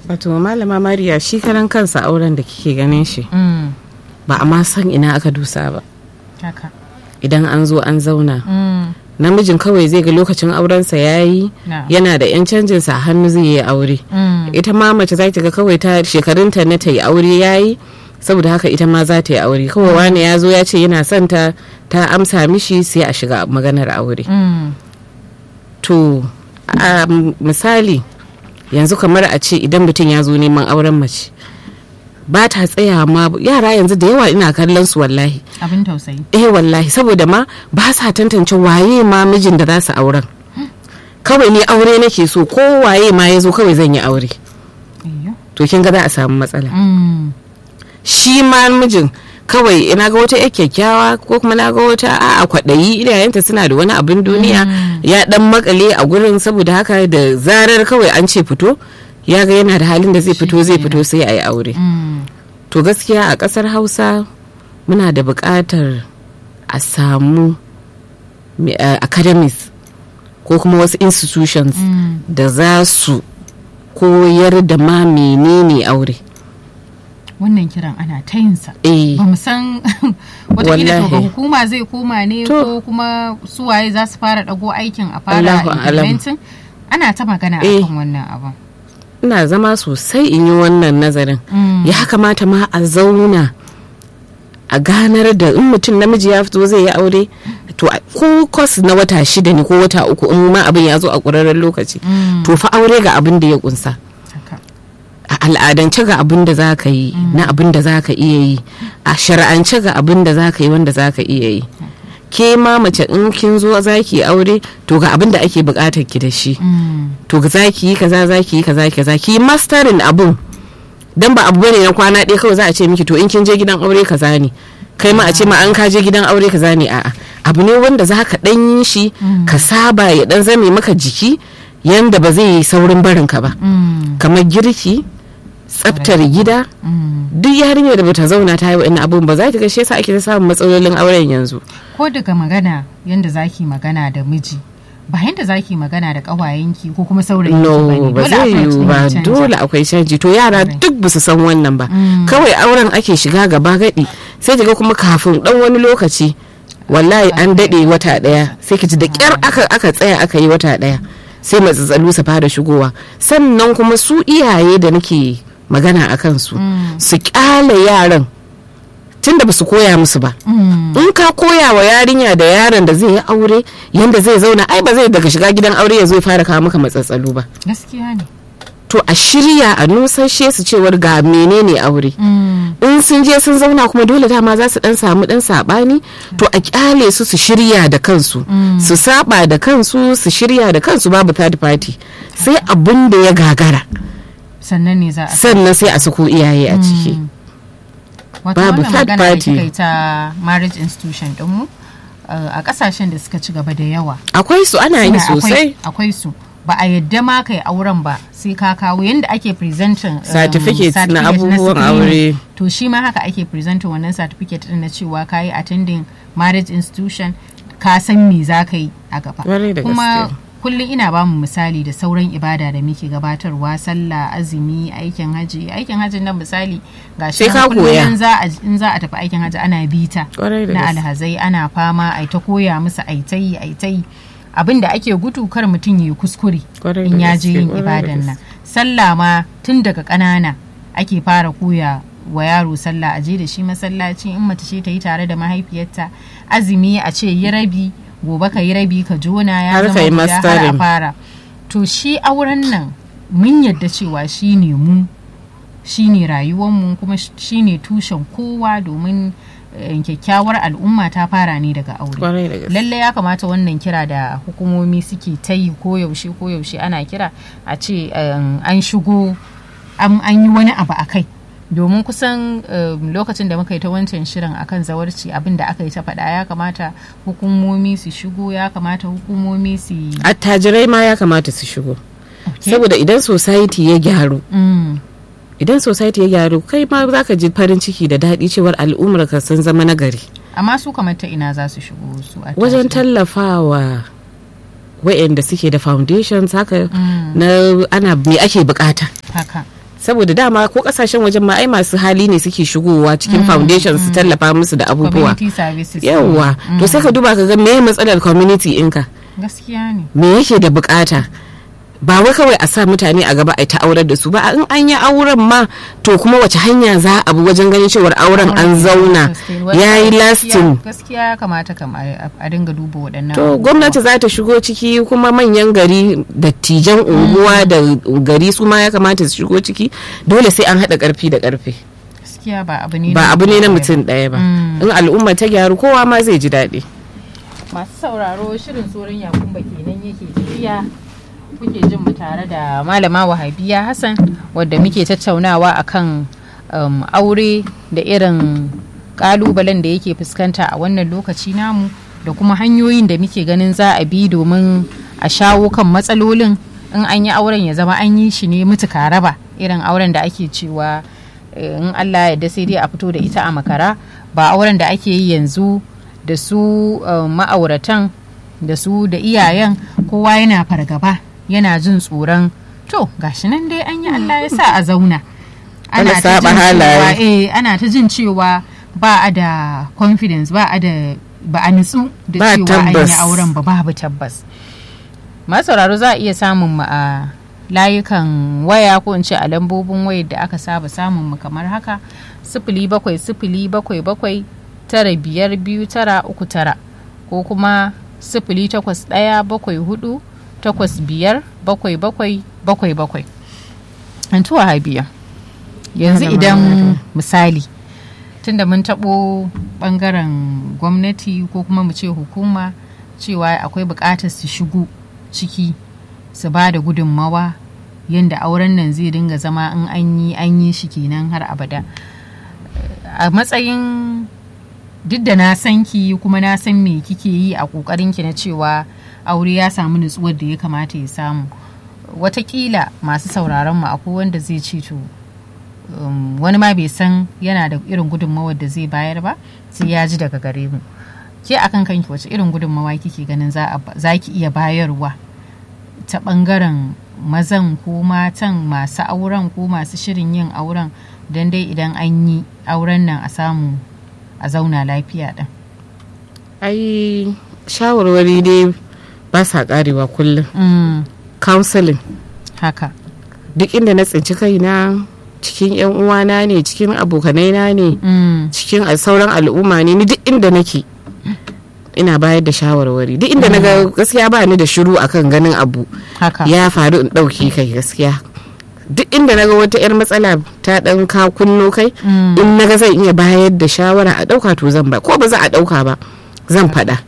wato malama mariya shi karan kansa auren da kike ganin shi Mm, ba a ma san ina aka dusa ba haka idan an zo an zauna Mm, namijin kawai zai ga lokacin aurensa ya yi na'am. yana da 'yan canjinsa a hannu zai yi aure Mm, ita ma mace za ta ga kawai ta shekarunta na ta yi aure ya yi saboda haka ita ma za ta yi aure kawai wani ya zo ya ce yana son ta ta amsa mishi sai a shiga maganar aure mm, to a misali yanzu kamar a ce idan mutum ya zo neman auren mace ba ta tsaya ma yara yanzu da yawa ina kallon su wallahi abin tausayi eh wallahi saboda ma ba sa tantance waye ma mijin da za su auren kawai ni aure nake so ko waye ma ya zo kawai zan yi aure Ayyo. to kin ga za a samu matsala Mm, shi ma mijin kawai ina ga wata yar kyakkyawa ko kuma na ga wata a'a kwaɗayi iyayenta suna da wani abin duniya ya dan makale a gurin saboda haka da zarar kawai an ce fito ya ga yana da halin da zai fito zai fito sai a yi aure mm, to gaskiya a ƙasar hausa muna da buƙatar a samu me- uh, academies ko kuma wasu institutions mm. da za su koyar da ma menene aure wannan kiran ana ta yin sa eh ba mu san watakila to ga Wallahi. hukuma zai koma ne To. ko kuma suwaye za su fara dago aikin a fara Allahu alam. implementing ana ta magana Eh. akan wannan abin ina zama sosai in yi wannan nazarin Mm. ya kamata ma a zauna a ganar da in mutum namiji ya fito zai yi aure to a- ko kwas na wata shida ne ko wata uku in ma abin ya zo a ƙurarren lokaci Mm. to fa aure ga abin da ya kunsa haka a al'adance ga abin da za ka yi na abin da za ka iya yi a shari'ance ga abin da za ka yi wanda za ka iya yi ke ma mace in kin zo za ki yi aure to ga abin da ake bukatar ki da shi Mm, to za ki yi kaza za ki yi kaza kaza ki yi masterin abun dan ba abu bane na kwana ɗaya kawai za a ce miki to in kin je gidan aure kaza ne kai ma a ce ma an ka je gidan aure kaza ne a'a abu ne wanda za ka ɗan yi shi ka saba ya ɗan zame maka jiki yanda ba zai yi saurin barin ka ba mm, kamar girki tsaftar gida mm. duk yarinyar da bata zauna ta yi wa'in abun ba za ki ga shi yasa ake ta samun matsalolin auren yanzu ko daga magana yanda zaki magana da miji ba yanda zaki magana da kawayenki ko kuma saurayi no ba zai yiwu ba dole akwai canji to yara Right. duk ba su san wannan ba Mm. kawai auren ake shiga gaba gadi sai kiga kuma kafin dan wani lokaci wallahi an dade wata daya sai ki ji da kyar aka aka tsaya aka yi wata daya sai matsatsalu su fara shigowa sannan kuma su iyaye da nake magana a kansu su kyale yaran tunda ba su koya musu ba in ka koya wa yarinya da yaron da zai yi aure yanda zai zauna ai ba zai daga shiga gidan aure ya zo ya fara kawo maka matsatsalu ba gaskiya ne to a shirya a nusashe su cewar ga menene aure Mm, in sun je sun zauna kuma dole dama za su dan samu dan sabani to a kyale su su shirya da kansu su saba da kansu su shirya da kansu babu third party sai abun da ya gagara sannan ne za a sannan sai a sako iyaye a ciki wato babu wannan third magana da party. kika yi ta marriage institution dinmu uh, a kasashen da suka ci gaba da yawa akwai su ana yi suna- akwai- sosai akwai su ba a yadda ma kai auren ba sai ka kawo yadda ake presenting um, Certificate na certificate abubuwan screening. aure. to shi ma haka ake presenting wannan certificate din na cewa ka yi attending marriage institution ka san me za ka yi a gaba Kwarai da kuma gaske. kullum ina ba mu misali da sauran ibada da muke gabatarwa sallah azumi aikin haji aikin hajin nan misali ga shi Sai ka koya. in za a in za a tafi aikin haji ana bita Kwarai da na gaske. alhazai ana fama ai ta koya musu ai ta yi ai ta yi abin da ake gudu kar mutum ya yi kuskure Kwarai in da ya je gaske, yin kwarai da ibadan nan sallah ma tun daga ƙanana ake fara koya wa yaro sallah a je da shi masallaci in mace ce ta yi tare da mahaifiyarta azumi a ce yi rabi gobe ka yi rabi ka jona ya Har ka zama yi guda har a mastering. fara to shi auren nan mun yadda cewa shi ne mu shi ne rayuwarmu kuma shi ne tushen kowa domin eh, kyakkyawar al'umma ta fara ne daga aure kwarai da gaske lalle ya kamata wannan kira da hukumomi suke ta yi koyaushe koyaushe ana kira a ce um, an shigo an an yi wani abu a kai domin kusan um, lokacin da muka yi ta wancan shirin akan zawarci abin da aka yi ta faɗa ya kamata hukumomi su shigo ya kamata hukumomi su attajirai ma ya kamata su shigo Okay. saboda idan society ya gyaru Mm, idan society ya gyaru kai ma za ka ji farin ciki da daɗi cewar al'ummar ka sun zama nagari amma su kamar ta ina za su shigo su a wajen tashi? tallafawa wa'anda suke da foundations haka Mm. na ana me ake bukata haka saboda dama ko kasashen wajen ma ai masu hali ne suke shigowa cikin foundation su tallafa musu da abubuwa community services yawwa to sai ka duba ka ga me matsalar community ɗinka gaskiya ne me yake da bukata ba wai kawai a sa mutane a gaba a ta aurar da su ba in an yi auren ma to kuma wace hanya za a bi wajen ganin cewar auren an zauna ya yi lasting gaskiya kamata kam a dinga duba waɗannan to gwamnati za ta shigo ciki kuma manyan gari dattijan unguwa da gari su ma ya kamata su shigo ciki dole sai an haɗa ƙarfi da ƙarfe gaskiya ba abu ne ba abu ne na mutum ɗaya ba in al'umma ta gyaru kowa ma zai ji daɗi masu sauraro shirin tsoron yakumba kenan yake tafiya kuke jin mu tare da malama wahabiya hassan wadda muke tattaunawa akan um, aure da irin kalubalen da yake fuskanta a wannan lokaci namu da kuma hanyoyin da muke ganin za a bi domin a shawo kan matsalolin in an yi auren ya zama an yi shi ne mutuka raba irin auren da ake cewa in allah yadda sai dai a fito da ita a makara ba auren da ake yi yanzu da su um, ma'auratan da su da iyayen kowa yana fargaba yana jin tsoron to gashi nan dai an yi Allah ya sa a zauna ana ta jin cewa eh ana ta jin cewa ba a da confidence ba a da ba a nutsu da cewa an yi auren ba babu tabbas masauraro za a iya samun mu a layukan waya ko in ce a lambobin wayar da aka saba samun mu kamar haka sifili bakwai sifili bakwai bakwai tara biyar biyu tara uku tara ko kuma sifili takwas ɗaya bakwai hudu takwas biyar bakwai bakwai bakwai bakwai an tuwa habiya yanzu idan misali tunda mun taɓo ɓangaren gwamnati ko kuma mu ce hukuma cewa akwai buƙatar su shigo ciki su ba da gudunmawa yadda auren nan zai dinga zama in an yi an yi shi kenan har abada a matsayin duk da na san ki kuma na san me kike yi a ƙoƙarin ki na cewa aure ya samu nutsuwar da ya kamata ya samu watakila masu sauraron mu akwai wanda zai ce to um, wani ma bai san yana da irin gudunmawar da zai bayar ba sai ya ji daga gare mu ke akan kanki wace irin gudunmawa kike ganin za ki iya bayarwa ta bangaren mazan ko matan masu auren ko masu shirin yin auren don dai idan an yi auren nan a samu a zauna lafiya din ai shawarwari dai ba sa karewa kullum mm, counseling haka duk inda na tsinci kaina cikin yan uwana ne cikin abokanai na ne mm, cikin sauran al'umma ne ni duk inda nake ina bayar da shawarwari duk inda naga gaskiya ba ni da shiru akan ganin abu haka ya faru in ɗauki kai gaskiya duk inda naga wata 'yar matsala ta ɗan ka kunno kai Mm. in naga zan iya bayar da shawara a ɗauka to zan ba ko ba za a ɗauka ba zan faɗa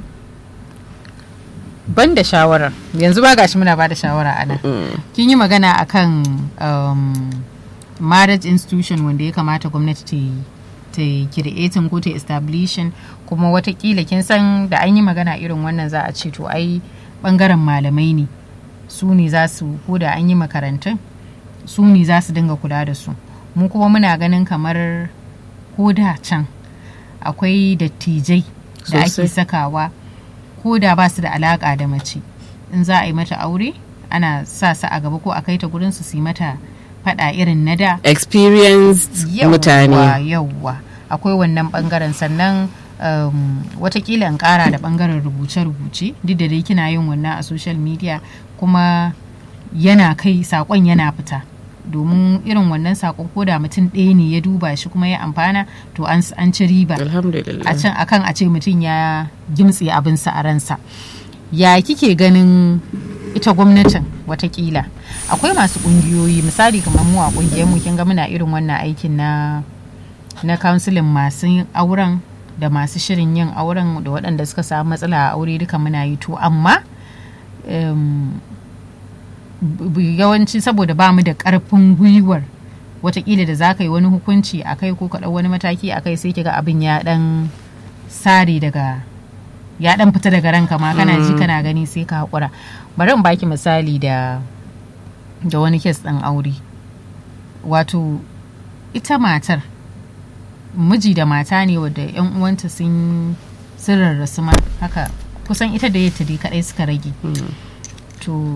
ban da shawarar yanzu ba gashi muna ba da shawara a nan kin yi magana akan um, marriage institution wanda ya kamata gwamnati ta yi ta yi creating ko ta establishing kuma watakila kin san da an yi magana irin wannan za a ce to ai bangaren malamai ne su ne za su ko da an yi makarantun su ne za su dinga kula da su mu kuma muna ganin kamar ko da can akwai dattijai da ake Sosai. sakawa ko da ba su da alaka da mace in za a yi mata aure ana sa su a gaba ko a kai ta gurin su su yi mata fada irin na da experienced mutane yawwa akwai wannan bangaren sannan um, watakila in kara da bangaren rubuce-rubuce duk da dai kina yin wannan a social media kuma yana kai sakon yana fita domin irin wannan sakon ko da mutum ɗaya ne ya duba shi kuma ya amfana to an an ci riba alhamdulillah a can akan a ce mutum ya gimtse abinsa a ransa ya kike ganin ita gwamnatin watakila akwai masu kungiyoyi misali kamar mu a kungiyar mu kin ga muna irin wannan aikin na na counseling masu auren da masu shirin yin auren da waɗanda suka samu matsala a aure duka muna yi to amma em, b- b- yawanci saboda ba mu da ƙarfin gwiwar watakila da za ka yi wani hukunci a kai ko ka ɗau wani mataki a kai sai kiga abin ya ɗan sare daga ya ɗan fita daga ranka ma kana ji kana gani sai ka haƙura bari in baki misali da da wani kes ɗin aure wato ita matar miji da mata ne wadda yan uwanta sun sun rarrasu ma haka kusan ita da yadda dai kadai suka rage to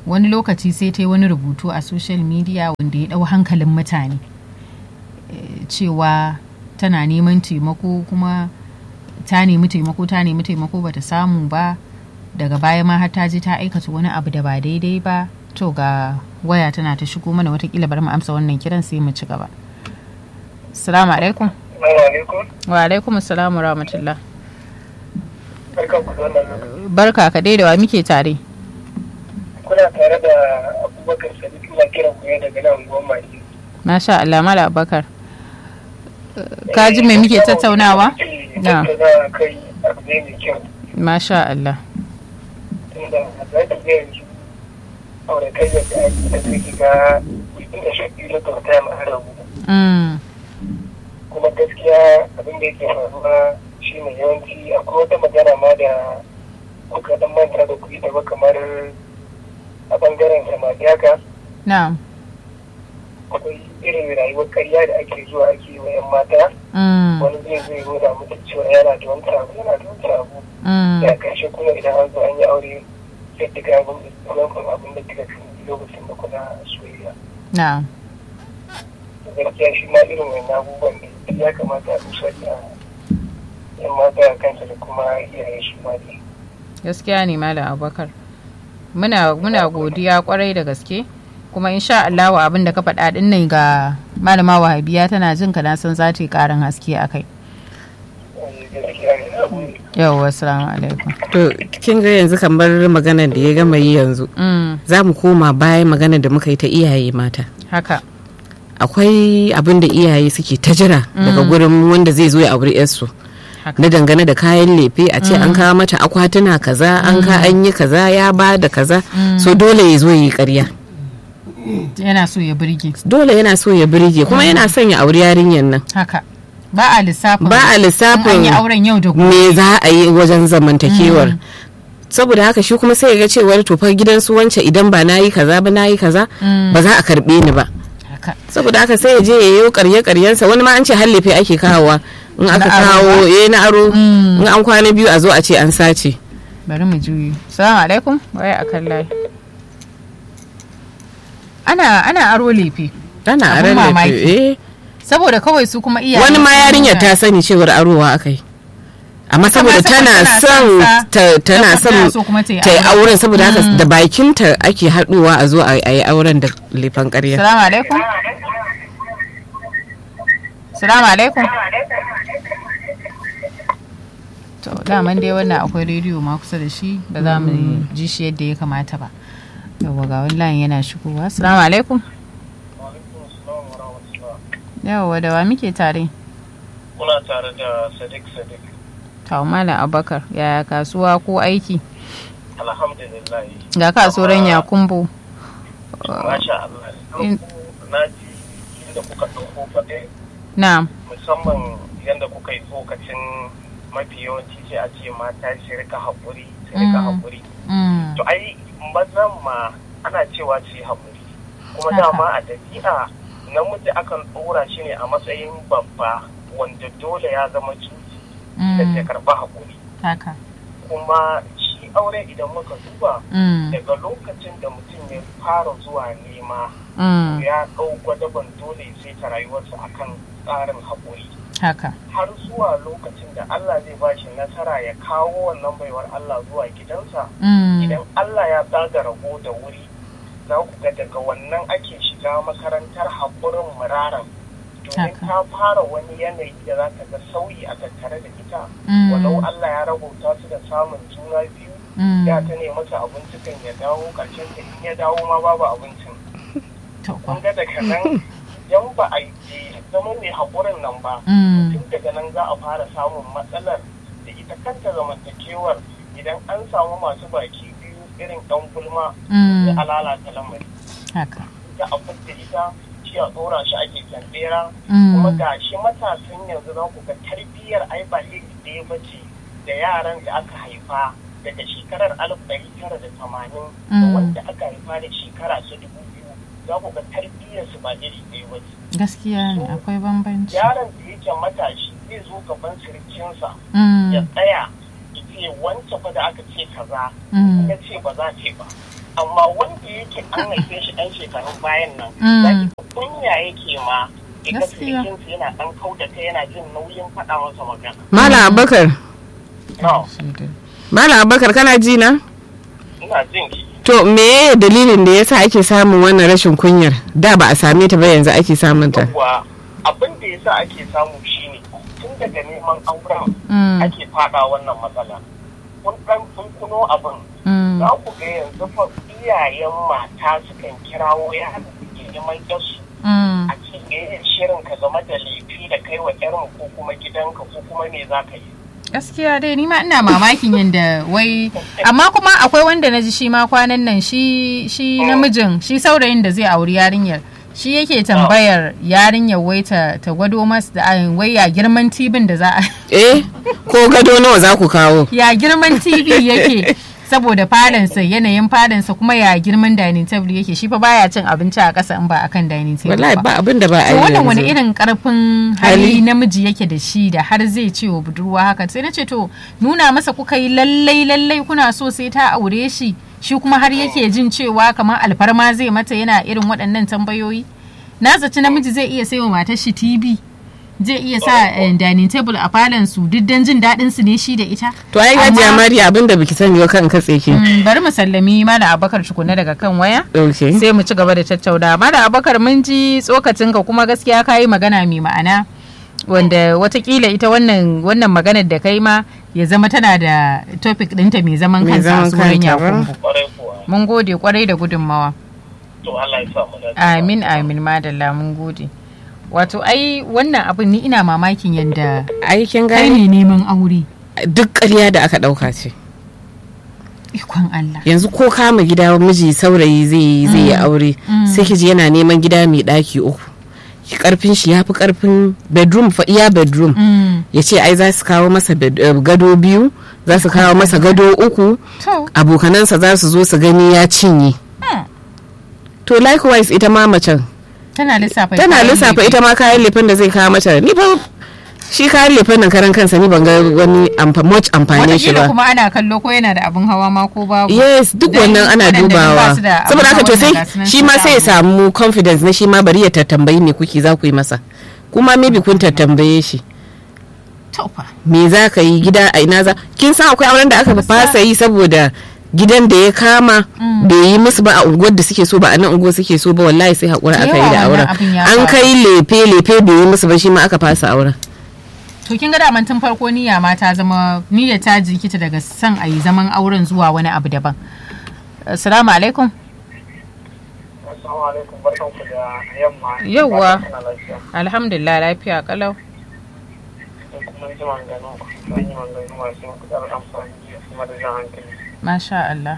wani lokaci sai ta yi wani rubutu a social media wanda ya ɗau hankalin mutane Eh, cewa tana neman taimako kuma ta nemi taimako ta nemi taimako bata samu ba daga baya ma har ta je ta aikata wani abu da ba daidai ba to ga waya tana ta shigo mana watakila bari mu amsa wannan kiran sai mu ci gaba assalamu alaikum Assalamu alaikum. wa alaikum assalamu rahmatullah Barkan ku da wannan lokaci. barka ka dai da wa muke tare Kuna tare da Abubakar Sadiq ina kiran ku ne daga nan unguwar Maki. masha Allah mala abubakar ka ji me muke tattaunawa Na. Tattaunawa kai abu ne mai kyau. masha Allah Tunda za ka ga yanzu auratayyar da ake da take ga inda shaƙi na kyauta ma an rabu. mm. Kuma gaskiya abin da yake faruwa shi ne yawanci akwai wata magana ma da kuka dan manta da kuɗi da ba kamar a bangaren samari haka. na'am akwai irin rayuwar karya da ake zuwa ake yi wa 'yan mata mm. wani zai zai nuna mutu cewa yana da wani abu yana da wani abu Mm. da karshe kuma idan an zo an yi aure sai ta ga abin da kuma abin da kika fi lokacin da kuna soyayya na'am gaskiya shi ma irin wani abubuwan da ya kamata a dusa da 'yan mata a kansa da kuma iyaye shi ma ne gaskiya ne malam abubakar muna muna godiya kwarai da gaske kuma insha Allah wa abin da ka faɗa din nan ga malama wahabiya tana jin ka na san za ta yi ƙarin haske a kai Eh, gaskiya ne na gode. yawwa assalamu alaikum to kin ga yanzu kamar maganar da ya gama yi yanzu mm. za mu koma bayan maganar da muka yi ta iyaye mata haka akwai abin da iyaye suke ta jira daga gurin wanda zai zo ya auri yarsu haka na dangane da kayan lefe a ce an kawo mata akwatuna kaza an ka an yi kaza ya ba da kaza so dole ya zo ya yi karya yana so ya burge dole yana so ya birge kuma yana son ya auri yarinyar nan haka ba a lissafin ba a in an lissafin yi auren yau da gobe me za a yi wajen zamantakewar saboda haka shi kuma sai ya ga cewar tofar gidan su wance idan ba na yi kaza ba na yi kaza ba za a karbe ni ba haka saboda haka sai ya je ya yi karye karyensa wani ma an ce hallefe ake kawowa in aka Na aro kawo ba? eh na aro Mm. in an kwana biyu a zo a ce an sace bari mu juyi salamu alaikum waye akan layi ana ana aro lefe ana Abun aran mamaki. lefe eh saboda kawai su kuma iyaye wani ma sun yarinyar nuna- ta sani cewar arowa aka yi amma Ita ma saboda saboda tana tana son son sa, ta- tana ta kuma son so kuma ta yi ta yi auren. auren saboda haka da bakinta ake haɗuwa a zo a a yi auren da lefan ƙarya salamu alaikum salamu alaikum to daman dai wannan akwai rediyo ma kusa da shi ba za mu ji shi yadda ya kamata ba yawwa ga wani layin yana shigowa salamu alaikum yawwa da wa muke tare kuna tare da sadiq sadiq to malam abubakar yaya kasuwa ko aiki alhamdulillah ga kasuwar yakumbo masha Allah In- na ji inda kuka ɗauko faɗe na musamman yadda kuka yi tsokacin mafi yawanci sai a ce mata su rika haƙuri su rika Mm. haƙuri mm, to ai mazan ma ana cewa su yi haƙuri kuma Haka. dama a ɗabi'a namiji akan ɗora shi ne a matsayin babba wanda dole ya zama cuci da mm, ya karɓa haƙuri haka kuma shi aure idan muka duba mm, daga lokacin da mutum ya fara zuwa nema mm, ya ɗau gwadaban dole sai ta rayuwarsa akan tsarin haƙuri haka har zuwa lokacin da Allah zai ba shi nasara ya kawo wannan baiwar Allah zuwa gidansa mm, idan Allah ya tsaga rago da wuri za ku ga daga wannan ake shiga makarantar haƙurin muraran domin Haka. ta fara wani yanayi da za ka ga sauyi a tattare da ita Mm. walau Allah ya rabauta su da samun juna biyu mm, ya ta ne masa abinci kan ya dawo ƙarshen ta in ya dawo ma babu abincin to kun ga daga nan yan ba a yi zama mai haƙurin nan ba mm, tun daga nan za a fara samun matsalar da ita kanta zamantakewar idan an samu masu baki biyu irin ɗan gulma mm, da lalata lamari haka ita a fidda ita shi a tsora shi ake kyandera Mm. kuma ga shi matasan yanzu za ku ga tarbiyyar ai ba iri ɗaya ba ce da yaran da aka haifa daga shekarar alif ɗari tara da tamanin da Mm. wanda aka haifa da shekara ta dubu biyu za ku ga tarbiyyar su ba iri ɗaya ba ce gaskiya ne akwai bambanci yaron da yake matashi zai zo gaban sirikinsa Mm, ya tsaya ya ce wancan fa da aka ce kaza mm, ya ce ba za ce ba amma wanda yake an haife shi ɗan shekarun bayan nan Mm. za ki ga kunya yake ma ya ga Gaskiya. sirikinsa yana ɗan kauda kai yana jin nauyin faɗa masa magana. malam abubakar No, malam abubakar kana ji na ina jin ki. to me dalilin da yasa ake samun wannan rashin kunyar da ba a same ta ba yanzu ake samun ta Yawwa abin da yasa ake samu shine tun daga neman auren Mm. ake faɗa wannan matsala. Kun ɗan kun kuno abin Mm. za ku ga yanzu fa iyayen mata sukan kirawo yaran da ke neman yarsu Mm. a ce me shirin ka game da laifi da kai wa yarmu ko kuma gidanka ko kuma me za ka yi. gaskiya dai ni ma ina mamakin yadda wai amma kuma akwai wanda na ji shi ma kwanan nan shi shi namijin shi saurayin da zai auri yarinyar shi yake tambayar yarinyar wai ta ta gwado masa da ai, wai ya girman tibin da za a eh ko gado nawa za ku kawo ya girman tv yake saboda fadansa yanayin fadansa kuma ya girman dining table yake shi fa baya cin abinci a ƙasa in ba akan dining table wallahi ba ba abin da ba a to yi wannan wani yanzu. irin karfin Hali. hali namiji yake da shi da har zai ce wa budurwa haka sai na ce to nuna masa kuka yi lallai lallai kuna so sai ta aure shi shi kuma har yake jin cewa kamar alfarma zai mata yana irin waɗannan tambayoyi na zaci namiji zai iya saiwa matar shi tv zai iya sa eh, dining table a falon su duk dan jin daɗin su ne shi da ita to ai Amma- gajiya mariya abin da biki sani ba kan katse ki Mm, bari mu sallami malam abakar tukuna daga kan waya okay sai mu ci gaba da tattauna malam abakar mun ji tsokacinka kuma gaskiya ka yi magana mai ma'ana wanda watakila ita wannan wannan maganar da kai ma ya zama tana da topic ɗinta mai zaman Mai kansa a zaman sunan kanta ba. yakubu Kwarai kuwa. mun gode kwarai da gudunmawa To Allah ya sa mu dace. amin amin madalla mun gode wato ai wannan abin ni ina mamakin yadda aikin kai gani ne neman aure duk ƙarya da aka ɗauka ce ikon Allah yanzu ko kama gida miji saurayi zai yi zai yi aure sai ki ji yana neman gida mai ɗaki uku Ki karfin shi ya fi karfin bedroom fa iya bedroom Mm, ya ce ai za su kawo masa bed- eh, gado biyu za su kawo masa gado uku to abokanansa za su zo su gani ya cinye Hmm. to likewise ita ma macen tana lissafa tana kayan lissafa lefe. ita ma kayan lefen da zai kawo mata ni fa shi kayan lefen nan karan kansa ni ban ga wani amfa much amfani shi Wataƙila ba kuma ana kallo ko yana da abin hawa ma ko babu. yes duk Dan wannan ana waɗanda ba dubawa su da abin saboda haka to hawan sai nan ga su nan shi sun ma sai ya samu. samu confidence na shi ma bari ya tattambayi me kuke za ku yi masa kuma maybe kun tattambaye shi To fa. me za ka yi gida a ina za kin san akwai auren da aka fasa yi saboda gidan da ya kama bai yi musu ba a unguwar da suke so ba a nan unguwar suke so ba wallahi sai haƙura Da aka yi yawa da auren wannan abin ya an faru. kai lefe lefe bai yi musu ba shi ma aka fasa auren To kin ga daman tun farko niyya ma ta zama niyya ta jikita daga son a yi zaman auren zuwa wani abu daban. Assalamu alaikum. Assalamu alaikum barkanku da yamma. Yawwa. Fatan kuna lafiya. Alhamdulillah lafiya kalau. Sai kuma ji maganganu an yi maganganu masu matuƙar amfani kuma da jan hankali. Masha Allah.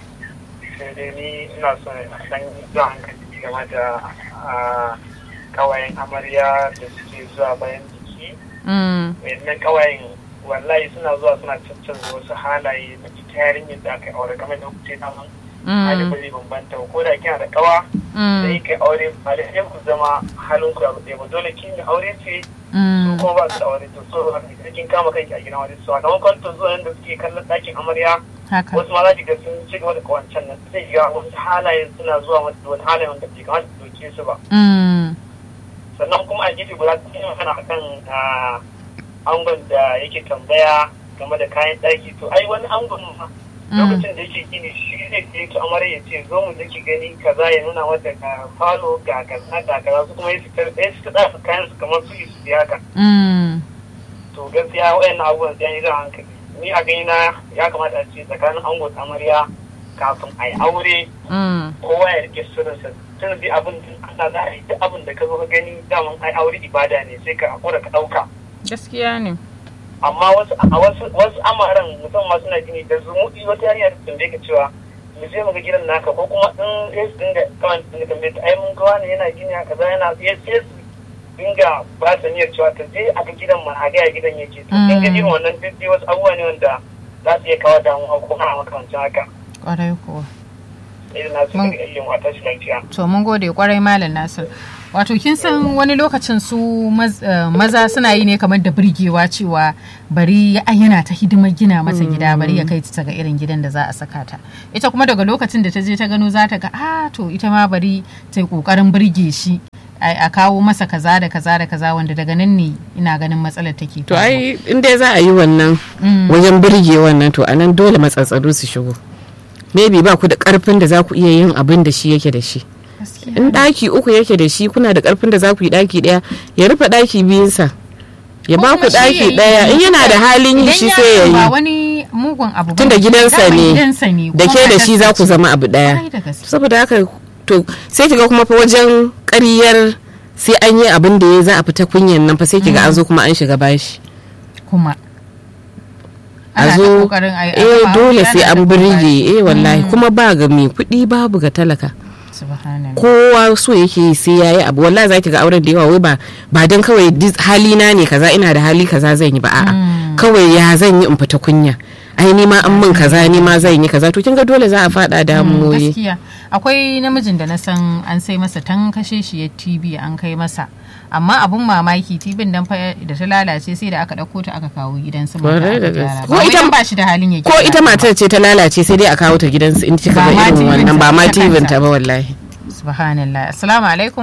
Sai dai ni ina son a ɗan jan hankali game da ah, kawayen amarya da suke zuwa bayan biki. Mm. Wayannan kawayen wallahi suna zuwa suna cancanza wasu halaye da ita yarinyar da aka yi aure game da kuke naman hali Mm. ba zai bambanta ba ko da kina da kawa sai Mm. kai aure ba da sai ku zama halin ku abu ɗaya ba dole kin yi aure ce su Mm. kuma ba su da aure to so haka kin kama kanki a gidan aure so a kaman kwanto zuwa yanda suke kallon ɗakin amarya Haka. wasu ma za ki ga sun ci gaba da kawancan nan sai ki ga wasu halayen suna zuwa mata da wani halayen wanda bai kamata su doke su ba Mm. sannan kuma a gefe guda sun yi magana akan ah, angon da yake tambaya game da kayan ɗaki to ai wani angon ma Mm. lokacin da yake gini shi ne ke ta amarya ya ce zo mu ki gani kaza ya nuna mata ga falo ga kaza ga kaza su kuma ya fitar ɗaya su ta kayan su kamar su yi su biya ka Mm. to gaskiya wayannan abubuwan sai an yi jan hankali ni a gani na ya kamata a ce tsakanin ango da amarya kafin a yi aure Mm. kowa ya rike sirrinsa tun bi abin da ana za a yi duk abin da ka zo ka gani daman ai aure ibada ne sai ka hakura ka ɗauka Gaskiya ne. amma wasu a wasu wasu amaran musamman suna gini da zumuɗi wata yarinya ta tambaye ka cewa mu je mu ga gidan naka ko kuma in sai su dinga kawai su dinga tambaye ta ai mun ga wani yana gini a kaza yana sai sai su dinga ba ta niyyar cewa ta je a ga gidan ma a ga ya gidan yake to kin ga irin wannan duk dai wasu abubuwa ne wanda za su iya kawo damuwa ko kuma makamancin haka Kwarai kuwa. irin nasu Mun- daga ilimin wata shi lafiya. to mun gode kwarai malam nasir wato kin san wani lokacin su maz- eh, maza suna yi ne kamar da birgewa cewa bari ai yana ta hidimar gina mata gida bari ya kai ta ga irin gidan da za a saka ta ita kuma daga lokacin da ta je ta gano za ta ga ah to ita ma bari ta yi kokarin birge shi a a kawo masa kaza da kaza da kaza wanda daga nan ne ina ganin matsalar take to faruwa. ai in dai za a yi wannan Mm. wajen birge wannan to anan dole matsatsalu su shigo maybe ba ku da karfin da za ku iya yin abin da shi yake da shi Gaskiya. in daki uku yake da shi kuna da karfin da za ku yi daki daya ya rufe daki biyunsa ya Ko ba kuma ku shi ya daki yi- daya in yana da halin yi Idan shi sai ya yaron ba yi wani mugun abu ba tunda ne, gidansa dama ne gidansa ne da kuma ke da shi matarsa za ku ce. zama abu daya Kwarai da gaske. saboda haka to sai kiga kuma fa wajen ƙaryar sai an yi abin da ya za a fita kunyan nan fa sai kiga an zo kuma an shiga bashi kuma a Ana ta zo kokarin a yi- a eh gama dole aure, sai ana an ta birge kokari. eh wallahi Mm. kuma ba ga mai kuɗi babu ga talaka Subhanallah. kowa so yake yi sai yayi abu wallahi zaki ga auren da yawa wai ba ba dan kawai dis- halina ne kaza ina da hali kaza zan yi ba a'a Mm. kawai ya zan yi in fita kunya ai ni ma an min kaza ni ma zan yi kaza to kin ga dole za a fada Mm, damuwoyi gaskiya akwai namijin da na san an sai masa tan kashe shi ya tv an kai masa amma abun mamaki tibin dan fa da ta lalace sai da aka ɗauko ta aka kawo gidan su mata Kwarai da aka gyara. gaske. Ba Ko wai ita- dan ba shi da halin ya ko gyara ita ba. matar ce ta lalace sai dai a kawo ta gidansu in kika Ba ga ma irin TV wannan ba ma ta tibin kanta. ta ba wallahi subhanallah assalamu alaikum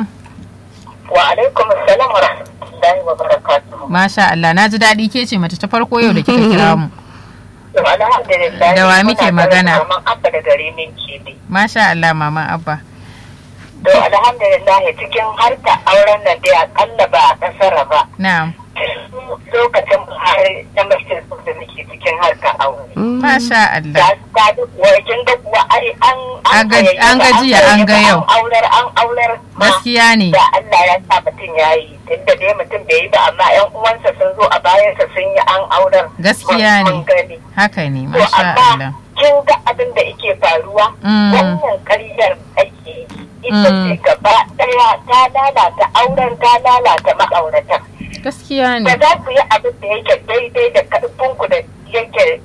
Wa alaikum assalam wa rahmatullahi wa barakatuhu. masha Allah na ji daɗi ke ce mace ta farko yau da kika kira mu To, Alhamdulillah. Da wa muke muna tare magana? da Maman Abba da gare min kebe. masha Allah mama abba To alhamdulillah cikin harka auren nan dai akalla ba a kasara ba. na'am Lokacin har na mashin da muke cikin harka aure. masha Allah Da ta duk wajen da kuwa ai an An ga- hayayyafa, an ga jiya, an ga hayayyafa, yau. An aular an aular ma. gaskiya ne Da Allah ya sa mutum ya yi tunda dai mutum bai yi ba amma yan uwansa sun zo a bayansa sun yi an aular. Gaskiya Mun- ne. mun gani. haka ne To masha amma Allah kin ga abin da yake faruwa Mm. wannan karyar ake yi. ita Mm. ce gaba daya ta lalata auren ta lalata ma'auratan. gaskiya Ba ne za ku yi abin da yake daidai da karfinku da yake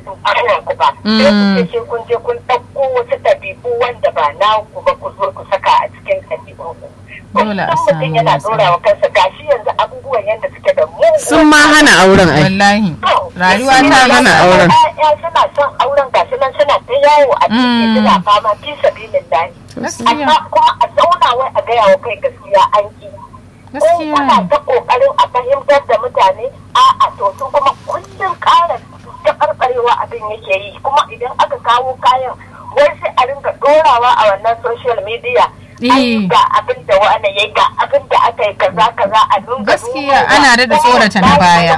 ku ba. Mm. Sai ku ce sai kun je kun ɗauko wasu ɗabi'u wanda ba na ku ba ku zo ku saka a cikin ɗabi'unku. Dole a Kullum samu mutum yana matsala. ɗora wa kansa gashi yanzu abubuwan yadda suke da mu. sun ma hana auren ai wallahi rayuwa Sun ta ma hana auren Ya suna son auren gashi nan suna ta yawo a cikin Mm. suna fama fi sabilin lahi. gaskiya Amma kuma a zauna wai a gaya wa kai gaskiya an ki. Ko gaskiya kuna ne ta kokarin a fahimtar da mutane a'a to su kuma kullum ƙara taɓarɓarewa abin yake yi kuma idan aka kawo kayan wai sai a rinka ɗorawa a wannan social media. Ai Eh. ga abin da wani ya ga abin da aka yi kaza kaza a nuna Gaskiya, ana daɗa tsorata na baya.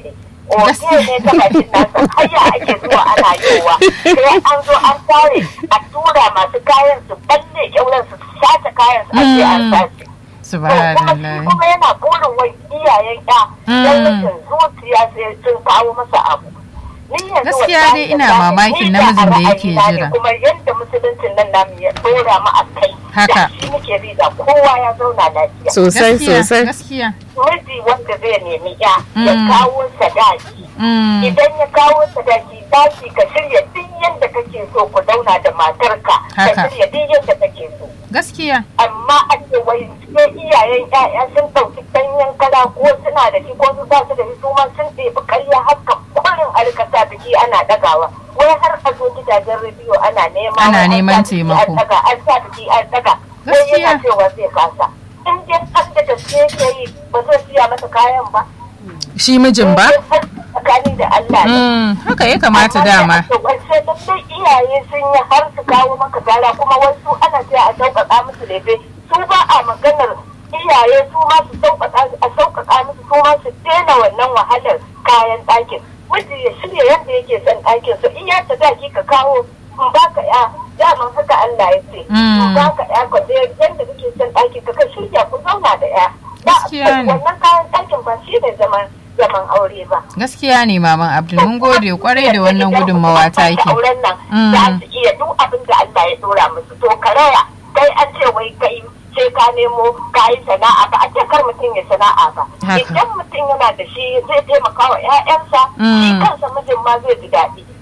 Gaskiya ne ta bakin nasa haya ake zuwa ana yowa sai an zo an tare a tura masu kayan su balle kyauran su sace kayan su ake an Mm. sace. kuma subhanallah kuma yana burin wai iyayen ya Mm. don rashin zuciya sai sun kawo masa abu. Ni yanzu Gaskiya wallahi dai ina wallahi mamakin ni da namijin da a yake ra'ayina ne, jira. Kuma yadda musuluncin nan namu ya dora mu a kai. Haka. Da shi muke bi da kowa ya zauna lafiya. sosai gaskiya sosai gaskiya Miji wanda zai nemi ya ya Mm. kawo sadaki. Mm. Idan ya kawo sadaki tashi ka shirya duk yadda kake so ku zauna da matarka. Ka Haka. shirya duk yadda kake so. gaskiya amma a ce wai sai iyayen ƴaƴa sun ɗauki ɗanyen kara ko suna da shi ko su ba su da shi su ma sun ɗebi ƙarya haka kurin alkasa biki ana ɗagawa wai har a zo gidajen rediyo ana nema Ana wai an neman sa biki taimako. an ɗaga an sa biki an ɗaga sai Gaskiya. yana cewa zai kasa in dai har da gaske yake yi ba zai siya masa kayan ba shi mijin ba In dai har tsakani da Allah ne Mm, haka ya kamata dama Wace lallai iyaye sun yi har su kawo maka gara kuma wasu ana cewa a sauƙaƙa musu lefe su ba a maganar iyaye su ma su sauƙaƙa a sauƙaƙa musu su ma su daina wannan wahalar kayan ɗakin. Miji ya shirya yadda yake son ɗakin su in ya ta daki ka kawo in baka ya daman haka Allah ya ce. Mm. In baka ya ka je yadda kake son ɗakin ka ka shirya ku zauna da ya. Ba Gaskiya ne. wannan kayan ɗakin ba shi ne zaman zaman aure ba. gaskiya ne maman abdul mun gode kwarai da wannan gudunmawa ta yake auren nan Mm. za su iya duk abin da Allah ya dora musu to karaya kai an ce wai kai ce ka nemo ka yi sana'a ba a ce kar mutum ya sana'a ba Haka. idan mutum yana da shi zai taimaka wa ƴaƴansa shi Mm. kansa mijin ma zai ji daɗi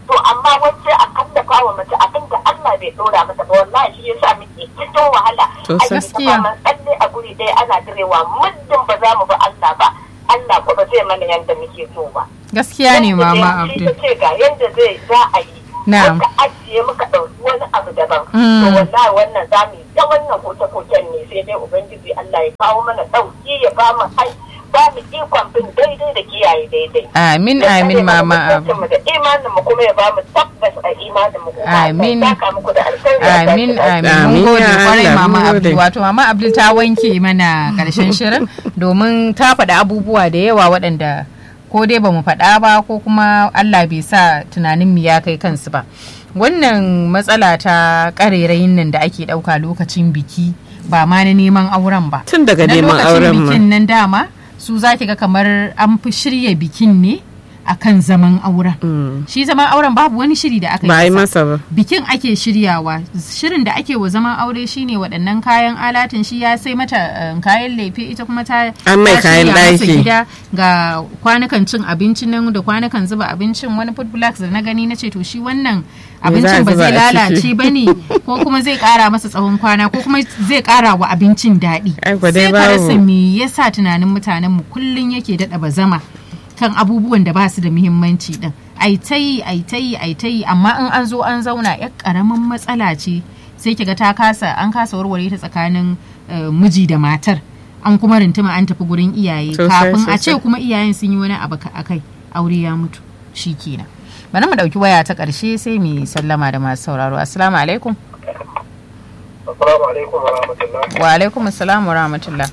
to amma wacce a kallafa wa mace abin da Allah bai dora mata ba wallahi shi yasa muke cikin wahala To, a yi gaskiya. ta tsalle a guri ɗaya ana direwa muddin ba za mu ba Allah ba Allah ko ba zai mana yanda muke so ba gaskiya ne mama Shi abdul ta ce ga yanda zai za a yi Na'am. muka ajiye muka ɗauki wani abu daban Mm. to wallahi wannan za mu yi ta wannan koke-koken ne sai dai ubangiji Allah ya kawo mana ɗauki ya ba mu ai ba mu ikon bin daidai da kiyaye daidai amin Ya amin tsare mana mama abdul mutuncinmu da imanin mu kuma ya ba mu tabbas a imanin mu kuma Amin. Allah ya saka muku da alkhairi ya saka Amin da alkhairi. amin mun Amin, gode ya kwarai Allah, mama mun gode. Abdul wato mama Abdul ta wanke mana karshen shirin domin ta faɗi abubuwa da yawa waɗanda ko dai ba mu faɗa ba ko kuma Allah bai sa tunanin mu ya kai kansu ba wannan matsala ta ƙarerayin nan da ake ɗauka lokacin biki ba ma na neman auren ba tun daga na neman lokacin auren ma bikin nan dama su za ki ga kamar an fi shirya bikin ne akan zaman auren Mm. shi zaman auren babu wani shiri da aka ba a yi masa. masa ba bikin ake shiryawa shirin da ake wa zaman aure shine waɗannan kayan alatin shi ya sai mata eh, kayan lefe ita kuma ta An mai ta kayan shirya masa ɗaki. gida ga kwanukan cin abincin nan da kwanukan zuba abincin wani food blocks da na gani na ce to shi wannan Me za a abincin ba zuba zai a lalace ciki? ba ne ko kuma zai kara masa tsawon kwana ko kuma zai kara wa abincin daɗi Ai, kwa dai sai ka rasa babu. me yasa tunanin mutanen mu kullun yake daɗa bazama kan abubuwan da ba su da muhimmanci din ai ta yi ai ta yi ai ta yi amma in an zo an zauna yar karamin matsala ce sai kiga ta kasa an kasa warware ta tsakanin eh, miji da matar an kuma rintuma an tafi gurin iyaye Sosai, kafin a ce sosai. kuma iyayen sun yi wani abu ka- akai aure ya mutu shi kenan bari mu dauki waya ta karshe sai mu yi sallama da masu sauraro assalamu alaikum Assalamu alaikum wa rahmatullah. wa alaikum assalam wa rahmatullah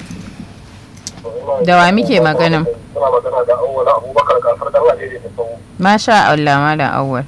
Da wa muke magana? Suna magana da awwala Abubakar Kafar dan Alheri da Tsawo. masha Allah malam awwal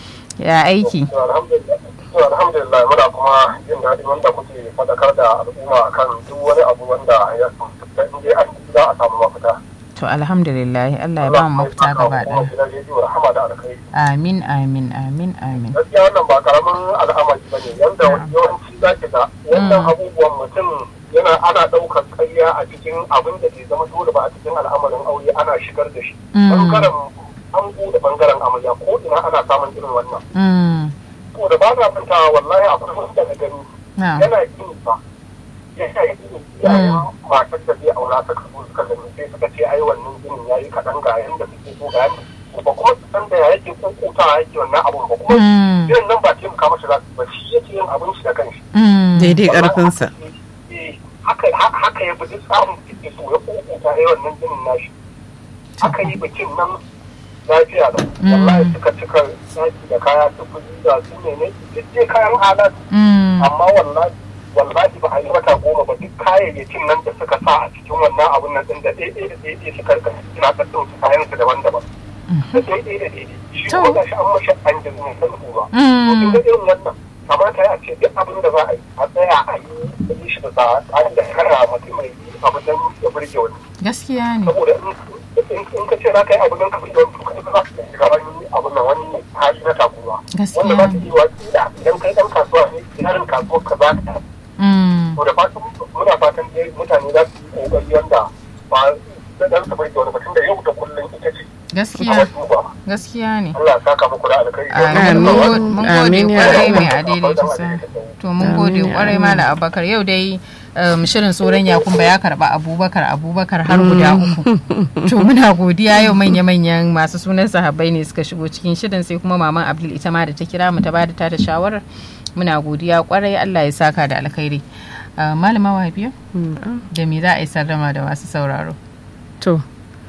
ya aiki To alhamdulillah. To alhamdulillah muna kuma jin daɗin wanda kuke faɗakar da al'umma akan duk wani abu wanda ya da in dai an za a samu mafita. to alhamdulillah Allah ya ba mu mafita gaba Kuma ɗaya gidan rediyo rahama da alkhairi. amin amin amin amin gaskiya wannan ba karamin al'amari ba ne yanda yawanci za ki ga wannan abubuwan mutum yana ana ɗaukar karya a cikin abin da ke zama dole ba a cikin al'amarin aure ana shigar da shi Mm. bangaren ango da bangaren amarya ko ina ana samun irin wannan Mm, to da ba na mantawa wallahi akwai wanda na gani na yana yin ba yana yin yayin matar da zai aura ta kaso suka gani sai suka ce ai wannan ginin yayi kaɗan ga yanda suke so ga yanda ba kuma su san da ya yake kokota yake wannan abun ba kuma Mm, irin nan ba taimaka masa za su ba shi yake yin abin shi da kanshi mm, daidai karfinsa Eh, haka haka ya bi duk tsarin da ke so ya kokota ya wannan ginin nashi aka yi bikin nan lafiya da wallahi suka cika saki da kaya su kuzi da su ne ne duk dai kayan halat mm, amma wallahi wallahi ba a yi wata goma ba duk kayayyakin nan da suka sa a cikin wannan abun nan din da ɗaiɗai da ɗaiɗai suka rika suna ɗaɗɗauki kayan su daban-daban da ɗaiɗai da ɗaiɗai shi To. ko gashi an mashi an jirgin mai san ba Mm. to kin ga irin wannan kamata ya ce duk abin da za a yi a tsaya a yi a yi shi da tsarin da kara mutum mai yi abu don ya burge wani gaskiya ne saboda in in ka ce za ka yi abu don ka burge wani to kai ba za ka shiga wani abu nan wani hali na takura Gaskiya wanda za ne. ta yi wa kila idan kai ɗan kasuwa ne yarin kasuwar ka za ka Mm, to da fatan muna fatan dai mutane za su yi kokari wanda ba da dan su burge wani mutum da yau da kullum ita ce gaskiya a duba gaskiya ne Allah ya saka muku da alkhairi Amin. Mun go- mun gode Amin ya kwarai Allah. mai adaidaita sa. To mun gode Amin ya kwarai Allah. Malam Abubakar yau dai um, shirin tsoron yakumba ya karba Abubakar Abubakar har guda uku. To muna godiya yau manya-manyan masu sunan sahabbai ne suka shigo cikin shirin sai kuma maman Abdul ita ma da ta kira mu ta bada ta da shawarar. Muna godiya kwarai Allah ya saka da alkhairi. Uh, Malama Wahabiya da me za a yi sallama da masu sauraro. to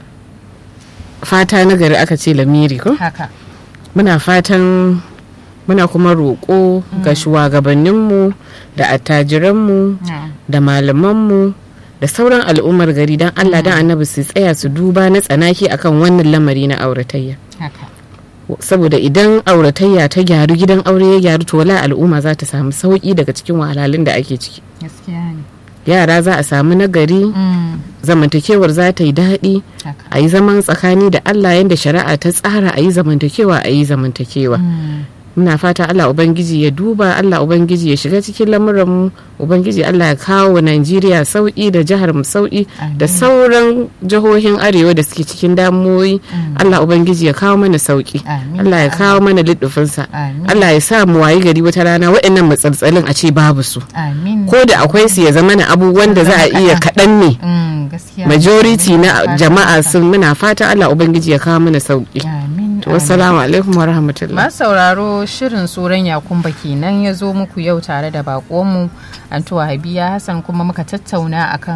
fata na gari aka ce lamiri ko Haka. muna fatan muna kuma roƙo ga shugabanninmu da attajiranmu Na'am. da malamanmu da sauran al'ummar gari don allah don annabi su tsaya su duba na tsanaki akan wannan lamari na auratayya Haka. saboda idan auratayya ta gyaru gidan aure ya gyaru to wala al'umma za ta samu sauki daga cikin wahalhalun da ake ciki Gaskiya ne. yara za a samu nagari Mm, zamantakewar za ta yi daɗi Haka. a yi zaman tsakani da allah yadda shari'a ta tsara a yi zamantakewa a yi zamantakewa Mm, muna fata Allah ubangiji ya duba Allah ubangiji ya shiga cikin lamuran mu ubangiji Allah ya kawo wa Najeriya sauki da jihar mu sauki da sauran jihohin arewa da suke cikin damuwoyi Allah ubangiji ya kawo mana sauki Amin. Allah ya kawo mana liddufinsa Amin. Allah ya sa mu wayi gari wata rana waɗannan matsaltsalin a ce babu su amin ko da akwai su ya zama na abubuwan da za a iya kaɗan ne Mm, gaskiya majority Amin. na Fatan jama'a haka. sun muna fata Allah ubangiji ya kawo mana sauki amin to assalamu alaikum wa rahmatullah masu sauraro shirin tsoron yakumba kenan ya zo muku yau tare da bakonmu antuwa habiya hassan kuma muka tattauna akan